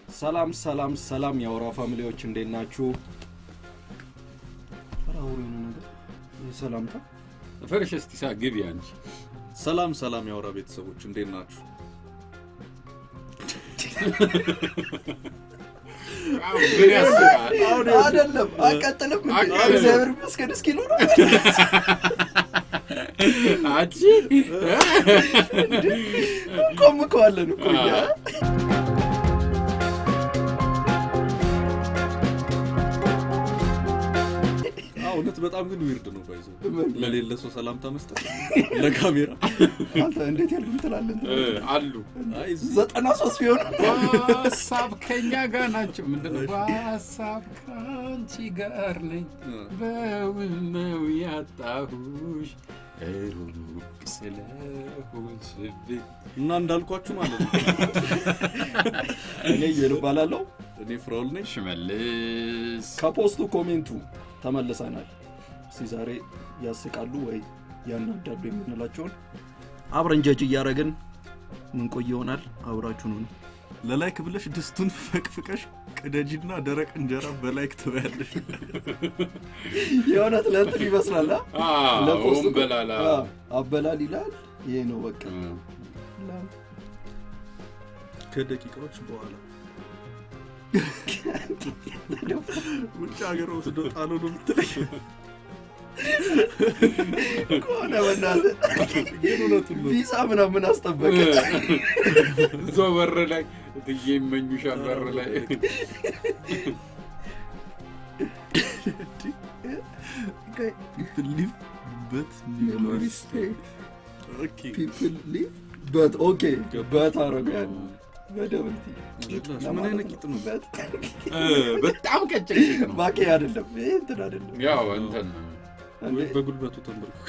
ሰላም ሰላም ሰላም የአውራ ፋሚሊዎች እንዴት ናችሁ? ኧረ አውሩ የሆነ ነገር ይህ ሰላምታ ፈርሽ እስቲ ሳ ግቢ አንቺ ሰላም ሰላም የአውራ ቤተሰቦች እንዴት ናችሁ? አዎ፣ ምን ያስቃል? አይደለም አቀጥልም እንዴ? አቀጥልም። እግዚአብሔር ይመስገን እስኪሉ ነው አንቺ ቆምከዋለን እኮ እኛ አዎ እውነት በጣም ግን ዊርድ ነው ባይዘው ምን? ለሌለ ሰው ሰላምታ መስጠት ለካሜራ አንተ እንዴት ያልኩም ትላለን እ፣ አሉ አይ እዚህ ዘጠና ሶስት ቢሆን በሀሳብ ከኛ ጋር ናቸው። ምንድን ነው በሀሳብ ከአንቺ ጋር ነኝ በውን ነው ያጣሁሽ ሩቅ ስለሆንሽብኝ እና እንዳልኳችሁ ማለት ነው እኔ እየልባላለው እኔ ፍራውል ነኝ ሽመልስ ከፖስቱ ኮሜንቱ ተመልሰናል። እስቲ ዛሬ ያስቃሉ ወይ ያናዳሉ የምንላቸውን አብረን ጀጅ እያደረግን ምንቆይ ይሆናል። አብራችሁን ሁኑ። ለላይክ ብለሽ ድስቱን ፈቅፍቀሽ ቅደጂና ደረቅ እንጀራ በላይክ ትበያለሽ የእውነት ለእንትን ይመስላል አ? ለፖስቱ አሁን በላላ አ፣ አበላል ይላል። ይሄ ነው በቃ ከደቂቃዎች በኋላ ውጭ ሀገር ወስዶ ጣሎ ነው የምትለኝ ከሆነ በእናትህ ግን እውነቱን ነው ቪዛ ምናምን አስጠበቀ። እዛው በር ላይ እትዬ ይመኙሻል በር ላይ ፒፕል ሊቭ በት Memories stay. ኦኬ People live but okay በት አደረገው በደብል ቲ ቂጥ ምን ለማለት አይነት ነው። ቂጥ ነው? በት እ፣ በጣም ቀጭን ቂጥ ነው። ባቄ አይደለም ይሄ እንትን አይደለም። ያው እንትን እንዴ፣ ወይ በጉልበቱ ተንበርኩ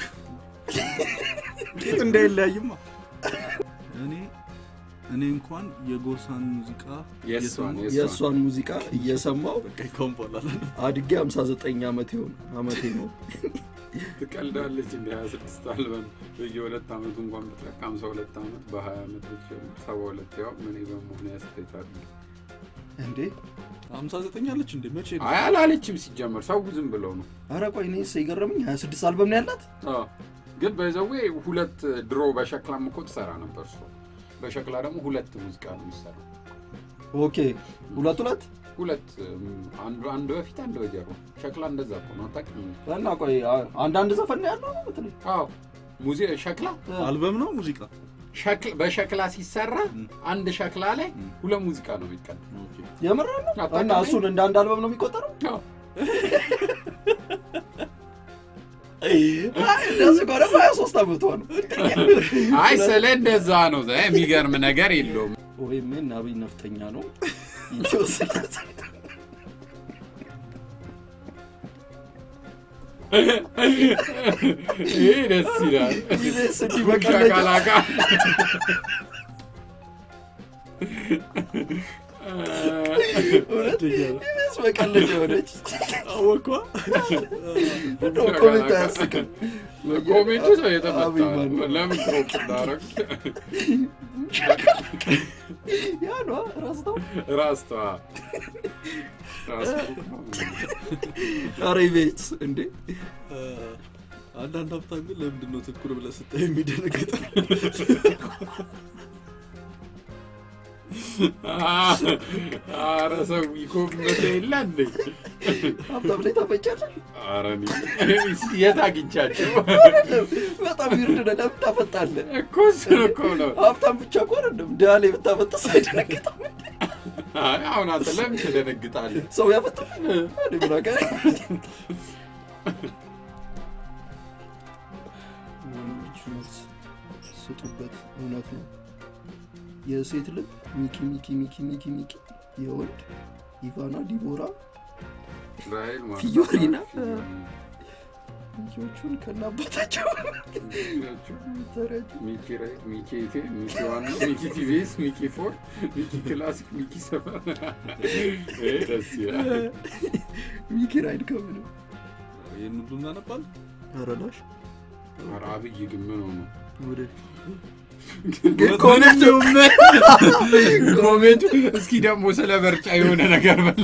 ቂጥ እንዳይለያይማ እኔ እኔ እንኳን የጎሳን ሙዚቃ የእሷን እየሰማሁ የእሷን ሙዚቃ እየሰማው በቃ ይካውን በኋላ አድጌ 59 ዓመት ይሆን አመቴ ነው። ትቀልዳለች እንደ ሀያ ስድስት አልበም በየሁለት ዓመቱ እንኳን ብትለቅ ሀምሳ ሁለት ዓመት በሀያ ዓመት ብትጀምር ሰባ ሁለት ያው ምን በመሆን ያስተታል። እንዴ ሀምሳ ዘጠኝ አለች እንዴ መቼ ነው አይ አላለችም ሲጀመር ሰው ዝም ብለው ነው። ኧረ ቆይ እኔ የገረመኝ 26 አልበም ነው ያላት። አዎ። ግን በዘዌ ሁለት ድሮ በሸክላም እኮ ትሰራ ነበር እሷ። በሸክላ ደግሞ ሁለት ሙዚቃ ነው የሚሰራው። ኦኬ ሁለት ሁለት ሁለት እም፣ አንዱ አንድ በፊት አንድ በጀርባ ሸክላ እንደዛ እኮ ነው አታውቅም? እና ቆይ አ- አንዳንድ ዘፈን ነው ያለው ነው የምትለኝ? አዎ ሙዚ ሸክላ አልበም ነው ሙዚቃ ሸክል በሸክላ ሲሰራ ም። አንድ ሸክላ ላይ ም። ሁለት ሙዚቃ ነው የሚቀዳ። ኦኬ የምር ነው? እና አታውቅም? እሱን እንደ አንድ አልበም ነው የሚቆጠረው? አዎ። አይ እንደዚህ ከሆነ 23 ዓመቷ ነው። አይ ስለ እንደዛ ነው። ዘ- የሚገርም ነገር የለውም። ወይም አብይ ነፍጠኛ ነው ኢትዮ ስልሳ ይህ ደስ ይላል። ኢቢኤስ እንዲህ ጉንጫ በቀለጃ ቀላቃ እውነት ኢቢኤስ በቀለጃ የሆነች አወኳ እንደው ኮሜንት አያስቅም። ኮሜንቱ ሰው የተመታ አብይ ማን ነው? ለምን ድሮፕ እንዳረግ ያ ነዋ ረስተው ራስቷ ኧረ ኢቢኤስ እንዴ አንዳንድ ሀብታም ግን ለምንድን ነው ትኩር ብለህ ስታይ የሚደነግጥ አረ ሰው ይኮመተ የለ እንዴ? ሀብታም ላይ ታፈጫለህ? አረ እኔ የት አግኝቻቸው በጣም ይርድ ነው። ለምን ታፈጣለህ? እኮ እሱን እኮ ነው። ሀብታም ብቻ እኮ አይደለም ድሃ ላይ ብታፈጥስ አይደነግጥም። አይ አሁን አንተ ለምን ትደነግጣለህ? ሰው ያፈጣል። እኔ ምን አውቃለሁ? ወንዶች መልስ ስጡበት። እውነት ነው። የሴት ልብ ሚኪ ሚኪ ሚኪ ሚኪ ሚኪ፣ የወንድ ኢቫና ዲቦራ ራሔል ማለት ፊዮሪና? ፊዮሪ። ሚኪዎቹን ከናባታቸው ተረጁ ሚኪ ራይ፣ ሚኪ ኤቴ፣ ሚኪ ዋን፣ ሚኪ ቲቪኤስ፣ ሚኪ ፎር፣ ሚኪ ክላሲክ፣ ሚኪ ሰፈር። ይሄ ደስ ይላል። ሚኪ ራይድ ከምንም ይህን ሁሉ እናነባል ረዳሽ ኧረ አብይ ግን ምን ሆኖ ወደ ግን ኮሜንቱ ኮሜንቱ እስኪ ደግሞ ስለ ምርጫ የሆነ ነገር በል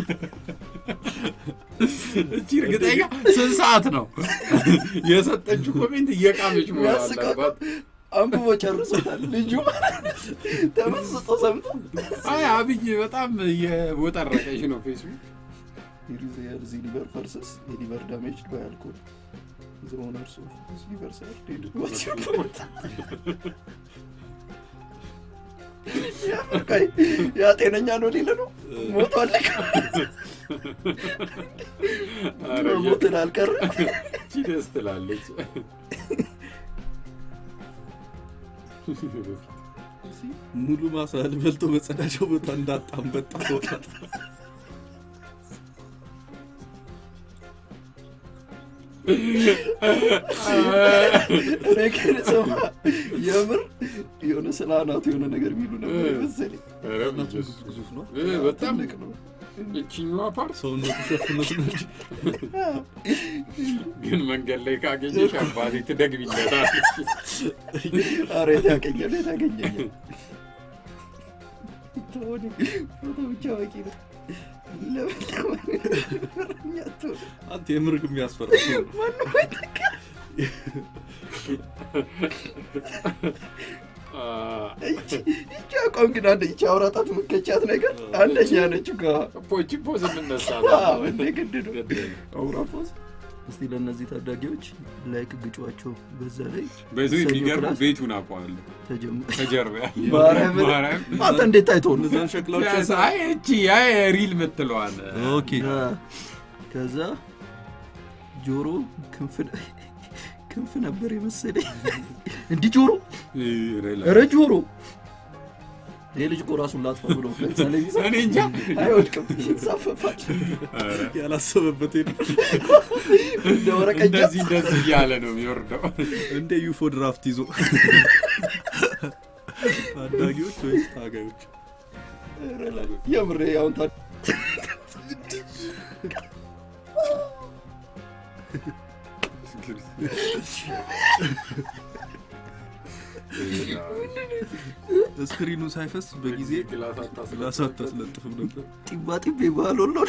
እቺ እርግጠኛ ስንት ሰዓት ነው የሰጠችው ኮሜንት እየቃመች መሆን ያስቃል። አለባት አንብቦ ጨርሶታል ልጁ ተመስጦ ሰምቶ አይ አብይ በጣም እየቦጠረቀች ነው ፌስቡክ ዚ ሊቨር ፐርስስ የሊቨር ዳሜጅ ባይ አልኮል ዘ ኦነርስ ኦፍ ዚስ ሊቨር ሳር ዴድ ዋትስ ዩር ፖይንት ያ ጤነኛ ነው ሊል ነው ሞቷል ኧረ ሞትን አልቀረ እቺ ደስ ትላለች ሙሉ ማሳ በልቶ መጸዳጃው ቦታ እንዳጣም በጣም ተወጣት እኔ ግን ስማ የምር የሆነ ስለ አናቱ የሆነ ነገር የሚሉ ነበር የመሰለኝ ኧረ እናቱ ኢየሱስ። ግዙፍ ነው እ በጣም ትልቅ ነው እችኛዋ ፓርት ሰውነቱ ሸፍኖት ነው እንጂ ግን መንገድ ላይ ካገኘሽ አባቴ ትደግሚለታለች ኧረ የት ያገኛል የት ያገኘኛል ተወው፣ ፎቶ ብቻ በቂ ነው ለምን ለምን አትሆንም? አንተ የምርግ የሚያስፈራ ሰው ነው። ይቺ ይቺ አቋም ግን አንደ ይቺ አውራጣት ምከቻት ነገር አንደኛ ነች እኮ ፖቺ ፖዝ እንነሳ አዎ፣ እንደ ግድ ነው አውራ ፖዝ እስቲ ለእነዚህ ታዳጊዎች ላይክ ግጯቸው በዛ ላይ በዚህ ሰኞ የሚገርም ክላስ ቤቱን አውቀዋለሁ ተጀምሮ ከጀርባ ያለ ማርያምን ማርያም አንተ እንዴት ታይቶ ነው እነዛን ሸክላዎች ፒያሳ፣ አይ እቺ ያ ሪል ምትለዋል ኦኬ አ፣ ከዛ ጆሮ ክንፍ ክንፍ ነበር የመሰለኝ እንዲህ ጆሮ ኧረ ጆሮ ይህ ልጅ እኮ ራሱን ላጥፋ ብሎ ከዛ ላይ ቢዛ እኔ እንጃ አይወድቅም ይንሳፈፋል ያላሰበበት ሄደ እንደ ወረቀት እንደዚህ እንደዚህ እያለ ነው የሚወርደው እንደ ዩፎ ድራፍት ይዞ ታዳጊዎች ወይስ ታጋዮች የምሬ አሁን ታ ስክሪኑ ሳይፈስ በጊዜ ግላስ አታስለ- ግላስ አታስለጥፍም ነበር ጢባ ጢቤ ባህል ወሎ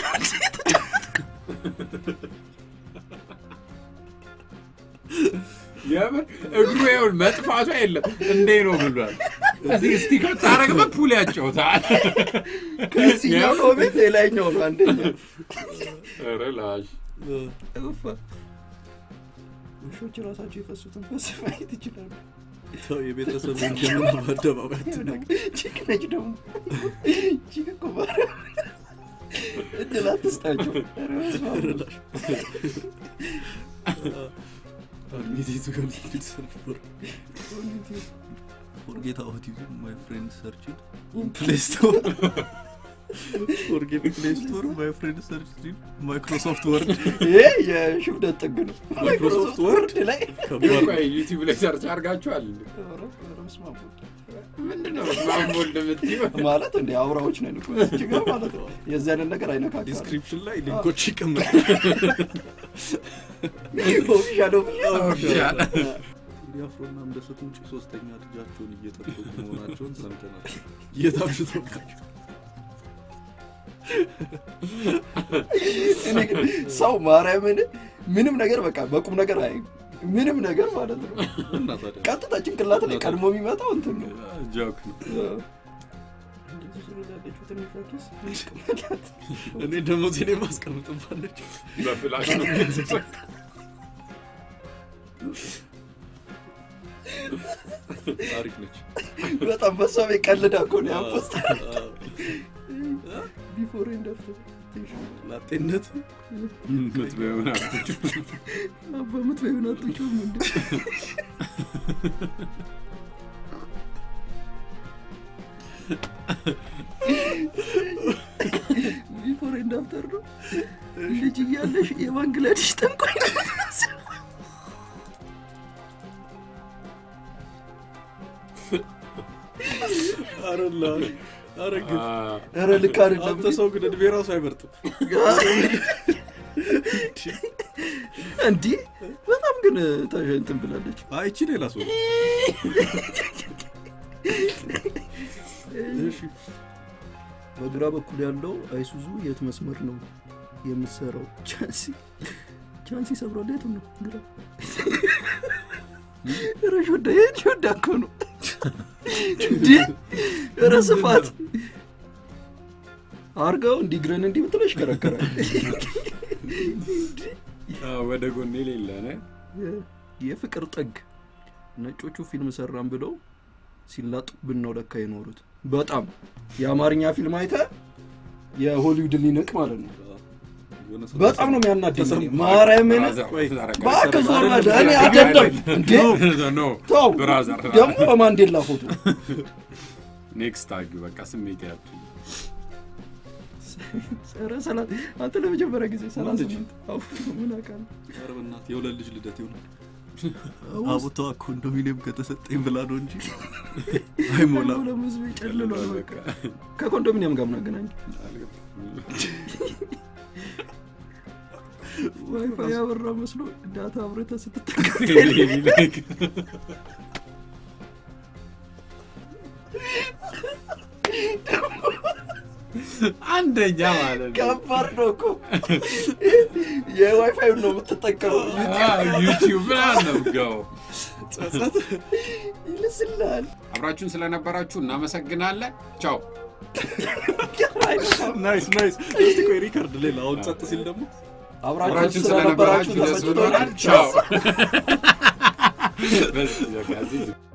የምር እግሩ ይኸውልህ መጥፋቱ የለም እንዴ ነው ብሏል እዚህ ስቲከር ታረግበት ፑል ያጫውታል ከዚህኛው ኮሜንት የላይኛው ነው አንደኛ ኧረ ላሽ እፋ ውሾች ራሳቸው የፈሱትን ፈስ ማየት ይችላሉ ሰው የቤተሰብ ወንጀልን በአደባባይ አትናገር። ቺክ ነች ደግሞ ቺክ እኮ ማርያም እድል አትስጣቸው ኧረ በስመ አብ። Admitted to complete search for forget autism. My friend searched in Play Store. forget Play Store. My friend searched in Microsoft Word. ይሄ የሽብደት ጥግ ነው ማይክሮሶፍት ወርድ ላይ ግን ከባድ ቆይ ዩቲዩብ ላይ ሰርች አድርጋችኋል እንዴ? ኧረ በስመ አብ ወልድ። ምንድነው ማንቦል የምትይው ማለት እንደ አውራዎች ነን እኮ እዚህ ጋር ማለት ነው የዚህ አይነት ነገር አይነካካል ዲስክሪፕሽን ላይ ሊንኮች ይቀመጣል። ኦፊሻል ኦፊሻል። ዲያፍሮና እንደሰት ውጭ ሶስተኛ ልጃቸውን እየጠበቁ መሆናቸውን ሰምተናል። እየታብሽቶባቸው እኔ ግን ሰው ማርያምን ምንም ነገር በቃ በቁም ነገር አይ ምንም ነገር ማለት ነው እና ታዲያ ቀጥታ ጭንቅላት ላይ ቀድሞ የሚመጣው እንትን ነው ጆክ ነው እኔ ደሞዜን የማስቀምጥባለች በፍላሽ ነው አሪፍ ነች። በጣም በሷ ቤት ቀልዳ እኮ ነው ያንፖስት አዎ። ቢፎር ኤንድ አፍተር ላጤነት ምትበሆን አትጩ በምት በሆነ አትጩም እንደ ቢፎር ኤንድ አፍተር ነው ልጅ እያለሽ የባንግላዴሽ ጠንቋይ ነው የምትመስለው። አረላ አረ ግፍ ኧረ ልክ አይደለም አንተ ሰው ግን እድሜ ራሱ አይመርጥም። እንዲህ በጣም ግን ታሸ እንትን ብላለች አይቺ ሌላ ሰው እሺ በግራ በኩል ያለው አይሱዙ የት መስመር ነው የምትሰራው? ቻንሲ ቻንሲ ሰብሯል። የቱ ነው ግራ? ኧረ ሾዳ ይህን ሾዳ እኮ ነው እንዴ! ኧረ ስፋት አርገው እንዲህ ግረን እንዲህ ብትለው ይሽከረከራል። አዎ፣ ወደ ጎን የሌለ ነ የፍቅር ጥግ ነጮቹ ፊልም ሰራን ብለው ሲላጡብን ነው ለካ የኖሩት። በጣም የአማርኛ ፊልም አይተ የሆሊውድ ሊንቅ ማለት ነው። በጣም ነው የሚያናደኝ። ማርያምን እባክህ ዞር በል። እኔ አይደለም እንዴ ኖ ተው። ብራዘር ደግሞ በማንዴላ ፎቶ ኔክስት አግ በቃ ስሜት ያቱ ኧረ ሰላ- አንተ ለመጀመሪያ ጊዜ ሰላሳ ልጅ? ስምንት አዎ፣ ምን አውቃለሁ። ኧረ በእናትህ የሁለት ልጅ ልደት ይሆናል። አቡቷ ኮንዶሚኒየም ከተሰጠኝ ብላ ነው እንጂ አይሞላም። ለምን ህዝብ ይጨልሏል? በቃ ከኮንዶሚኒየም ጋር ምን አገናኝ? ዋይፋይ ያበራ መስሎ ዳታ አብረተህ ስትጠቀም አንደኛ ማለት ነው ከባድ ነው እኮ የዋይፋይ ነው የምትጠቀመው። ዩቲዩብ ምናምን ነው የምትገባው። ይልስልሃል። አብራችሁን ስለነበራችሁ እናመሰግናለን። ቻው። ናይስ ናይስ። እስቲ ቆይ ሪካርድ ሌላ አሁን ጸጥ ሲል ደግሞ አብራችሁ አብራችሁን ስለነበራችሁ ስለነበራችሁ ደስ ተሰጭቶናል። ብሎናል። ቻው። በዚህ በቃ እዚህ